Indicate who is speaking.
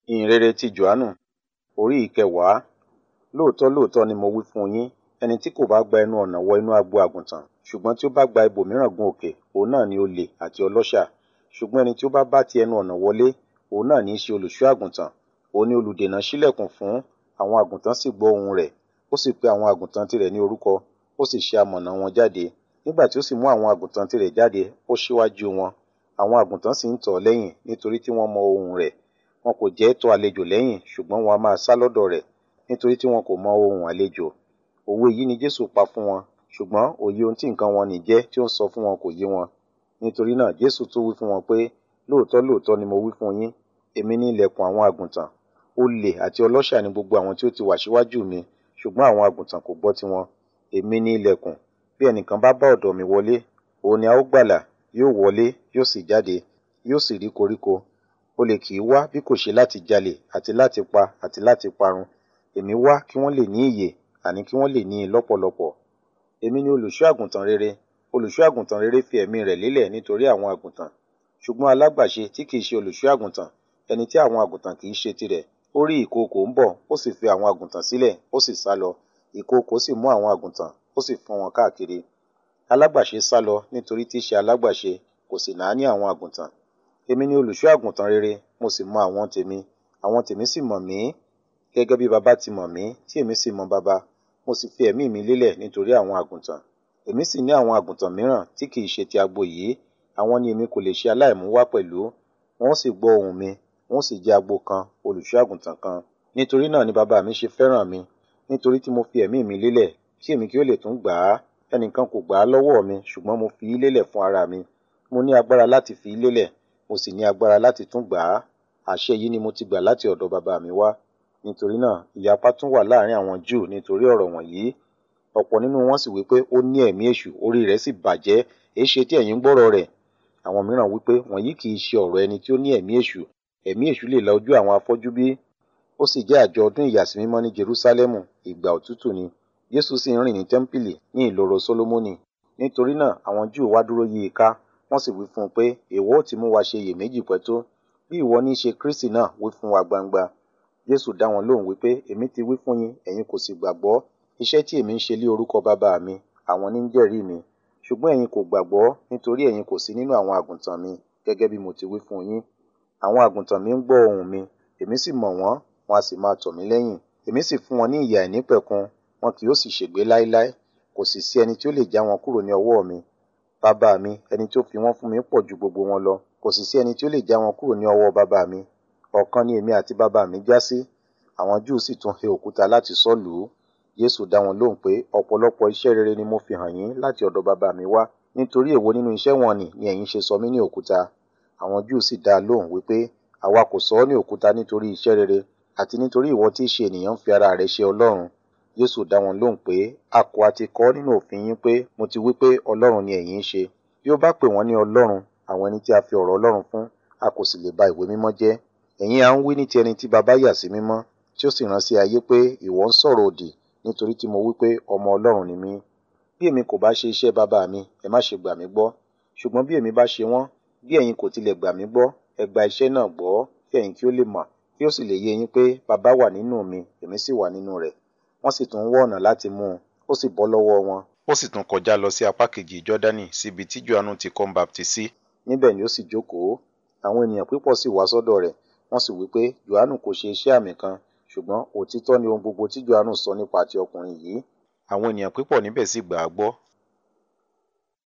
Speaker 1: ìhìnrere ti Jòhánù orí ìkẹwàá lóòótọ́ lóòótọ́ ni mo wí fún yín ẹni tí kò bá gba ẹnu ọ̀nà wọ inú agbo àgùntàn ṣùgbọ́n tí ó bá gba ibòmíràn gun òkè òun náà ni olè àti ọlọ́ṣà ṣùgbọ́n ẹni tí ó bá bá ti ẹnu ọ̀nà wọlé òun náà ní í ṣe olùṣọ́ àgùntàn òun ni olùdènà ṣílẹ̀kùn fún àwọn àgùntàn sì gbọ́ ohùn rẹ̀ ó sì pe àwọn àgùntàn tirẹ̀ ní orúkọ ó sì ṣe amọ̀nà wọn jáde nígbà tí ó sì mú àwọn àgùntàn tirẹ̀ jáde ó ṣíwájú wọn àwọn àgùntàn sì ń tọ̀ ọ́ lẹ́yìn nítorí tí wọ́n mọ ohùn rẹ̀ wọn kò jẹ́ tọ̀ àlejò lẹ́yìn ṣùgbọ́n wọn a máa sá lọ́dọ̀ rẹ̀ nítorí tí wọn kò mọ ohùn àlejò òwe yìí ni Jésù pa fún wọn ṣùgbọ́n òye ohun tí nǹkan wọn nì jẹ́ tí ó ń sọ fún wọn kò yé wọn nítorí náà Jésù tún wí fún wọn pé lóòótọ́ lóòótọ́ ni mo wí fún yín èmi ní ilẹ̀kùn àwọn àgùntàn olè àti ọlọ́ṣà ni gbogbo àwọn tí ó ti wà síwájú mi ṣùgbọ́n àwọn àgùntàn kò gbọ́ tiwọn èmi ní ilẹ̀kùn bí ẹnìkan bá bá ọ̀dọ̀ mi wọlé òun ni a ó gbàlà yóò wọlé yóò sì jáde yóò sì rí koríko olè kì í wá bí kò ṣe láti jalè àti láti pa àti láti parun èmi wá kí wọ́n lè ní ìyè àní kí wọ́n lè ní i lọ́pọ̀lọpọ̀ èmi ni olùṣọ́ àgùntàn rere olùṣọ́ àgùntàn rere fi ẹ̀mí rẹ̀ lélẹ̀ nítorí àwọn àgùntàn ṣùgbọ́n alágbàṣe tí kì í ṣe olùṣọ́ àgùntàn ẹni tí àwọn àgùntàn kì í ṣe tirẹ̀ ó rí ìkookò ń bọ̀ ó sì fi àwọn àgùntàn sílẹ̀ ó sì sá lọ ìkookò sì mú àwọn àgùntàn ó sì fọ́n wọn káàkiri alágbàṣe sá lọ nítorí tí í ṣe alágbàṣe kò sì náání àwọn àgùntàn èmi ni olùṣọ́ àgùntàn rere mo sì mọ àwọn tèmi àwọn tèmi sì mọ̀ mí gẹ́gẹ́ bí baba ti mọ̀ mí tí èmi sì mọ baba mo sì fi ẹ̀mí mi lélẹ̀ nítorí àwọn àgùntàn èmi sì ní àwọn àgùntàn mìíràn tí kì í ṣe ti agbo yìí àwọn ni èmi kò lè ṣe aláìmú wá pẹ̀lú wọn sì gbọ́ ohùn mi wọn sì jẹ́ agbo kan olùṣọ́ àgùntàn kan nítorí náà ni baba mi ṣe fẹ́ràn mi nítorí tí mo fi ẹ̀mí mi lélẹ̀ kí èmi kí ó lè tún gbà á ẹnìkan kò gbà á lọ́wọ́ mi ṣùgbọ́n mo fi í lélẹ̀ fún ara mi mo ní agbára láti fi í lélẹ̀ mo sì ní agbára láti tún gbà á àṣẹ yìí ni mo ti gbà láti ọ̀dọ̀ baba mi wá nítorí náà ìyapa tún wà láàrin àwọn Júù nítorí ọ̀rọ̀ wọ̀nyí ọ̀pọ̀ nínú wọn sì wípé ó ní ẹ̀mí èṣù orí rẹ̀ sì bàjẹ́ èé ṣe tí ẹ̀yin gbọ́rọ̀ rẹ̀ àwọn mìíràn wípé wọ̀nyí kì í ṣe ọ̀rọ̀ ẹni tí ó ní ẹ̀mí èṣù ẹ̀mí èṣù lè la ojú àwọn afọ́jú bí ó sì jẹ́ àjọ ọdún ìyàsímímọ́ ní Jerúsálẹ́mù ìgbà òtútù ni Jésù sì ń rìn ní tẹ́ḿpìlì ní ìloro Sólómọ́nì nítorí náà àwọn Júù wá dúró yí i ká wọ́n sì wí fún un pé èwo ó ti mú wa ṣe iyèméjì pẹ́ tó bí ìwọ ní í ṣe Kristi náà wí fún wa gbangba Jésù dá wọn lóhùn wípé èmi ti wí fún yín ẹ̀yin kò sì gbàgbọ́ iṣẹ́ tí èmi ń ṣe lé orúkọ bàbá mi àwọn ní ń jẹ́rìí mi ṣùgbọ́n ẹ̀yin kò gbàgbọ́ nítorí ẹ̀yin kò sí nínú àwọn àgùntàn mi gẹ́gẹ́ bí mo ti wí fún yín àwọn àgùntàn mi ń gbọ́ ohùn mi èmi sì mọ̀ wọ́n wọn a sì máa tọ̀ mí lẹ́yìn èmi sì fún wọn ní ìyè àìnípẹ̀kun wọn kì yóò sì ṣègbé láéláé kò sì sí ẹni tí ó lè já wọn kúrò ní ọwọ́ mi bàbá mi ẹni tí ó fi wọ́n fún mi pọ̀ ju gbogbo wọn lọ kò sì sí ẹni tí ó lè já wọn kúrò ní ọwọ́ bàbá mi ọ̀kan ni èmi àti bàbá mi já sí àwọn Júù sì tún he òkúta láti sọ́ lù ú Jésù dá wọn lóhùn pé ọ̀pọ̀lọpọ̀ iṣẹ́ rere ni mo fi hàn yín láti ọ̀dọ̀ bàbá mi wá nítorí èwo nínú iṣẹ́ wọn nì ni ẹ̀yin ṣe sọ mí ní òkúta àwọn Júù sì dá a lóhùn wípé àwa kò sọ ọ́ ní òkúta nítorí iṣẹ́ rere àti nítorí ìwọ tí í ṣe ènìyàn ń fi ara rẹ̀ ṣe Ọlọ́run Jésù dá wọn lóhùn pé a kò àti kọ nínú òfin yín pé mo ti wí pé Ọlọ́run ni ẹ̀yin ń ṣe bí ó bá pè wọ́n ní Ọlọ́run àwọn ẹni tí a fi ọ̀rọ̀ Ọlọ́run fún a kò sì lè ba ìwé mímọ́ jẹ́ ẹ̀yin à ń wí ní ti ẹni tí baba yà sí mímọ́ tí ó sì rán sí ayé pé ìwọ ń sọ̀rọ̀ òdì nítorí tí mo wí pé ọmọ Ọlọ́run ni mí bí èmi kò bá ṣe iṣẹ́ bàbá mi ẹ má ṣe gbà mí gbọ́ ṣùgbọ́n bí èmi bá ṣe wọ́n bí ẹ̀yin kò tilẹ̀ gbà mí gbọ́ ẹ gba iṣẹ́ náà gbọ́ kí ẹ̀yin kí ó lè mọ̀ kí ó sì lè yé yín pé bàbá wà nínú mi èmi sì wà nínú rẹ̀ wọ́n sì tún wọ́ ọ̀nà láti mú un ó sì bọ́ lọ́wọ́ wọn ó sì tún kọjá lọ sí apá kejì Jọ́dánì síbi tí Jòhánù ti kọ́ ń baptisí níbẹ̀ ni ó sì jókòó àwọn ènìyàn púpọ̀ sì wá sọ́dọ̀ rẹ̀ wọ́n sì wí pé Jòhánù kò ṣe iṣẹ́ àmì kan ṣùgbọ́n òtítọ́ ni ohun gbogbo tí Jòhánù sọ nípa ti ọkùnrin yìí àwọn ènìyàn púpọ̀ níbẹ̀ sì gbà á gbọ́